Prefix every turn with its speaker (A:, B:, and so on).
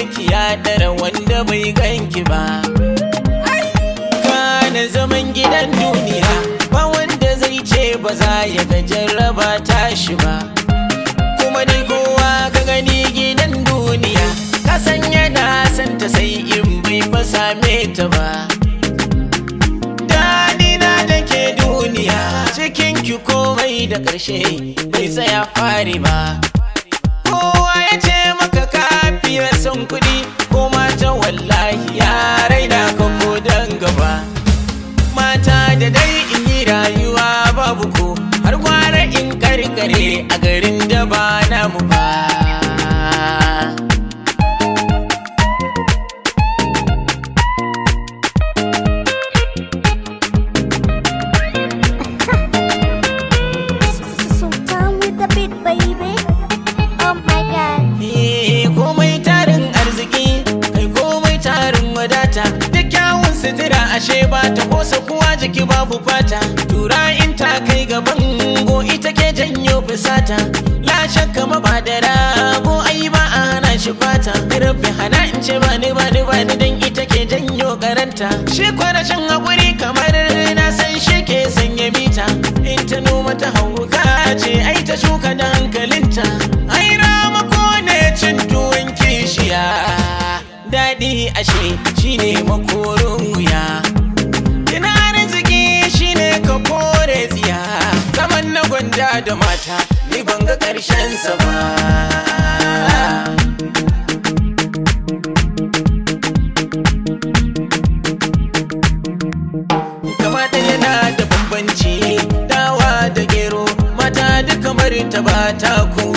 A: ki ya dara wanda bai ganki ba kana zaman gidan duniya ba wanda zai ce ba za ya ga jarraba tashi ba kuma dai kowa ka gani gidan duniya ka san yana santa sai in bai fa same ta ba Danina da ke duniya cikin ki komai da ƙarshe bai tsaya fari ba kowa ya ce maka kafiya son kuɗi ko mata wallahi ya raina ka ko dan gaba mata da dai in yi rayuwa babu ko har gwara in karkare a garin da ba namu ba
B: Sultan with the beat, baby. Oh my god.
A: Eh, komai tarin arziki kai komai tarin wadata da kyawun sutura ashe ba ta kosa kuwa jiki babu fata tura in ta kai gaban go ita ke janyo fusata la shakka ma ba da rago ai ba a hana shi fata rabbi hana in ce ba ni ba ni ba ni dan ita ke janyo karanta shi kwarashin hakuri kamar na san shi ke sanya mita in ta noma ta hauka ce ai ta shuka da hankalinta ai ramako ne cin tuwon kishiya daɗi ashe shine makorin wuya Ina arziki shine ka kore tsiya zaman na gwanda da mata ni ban ga ƙarshen sa ba kamata yana da bambanci dawa da gero mata duka marinta ba ta ku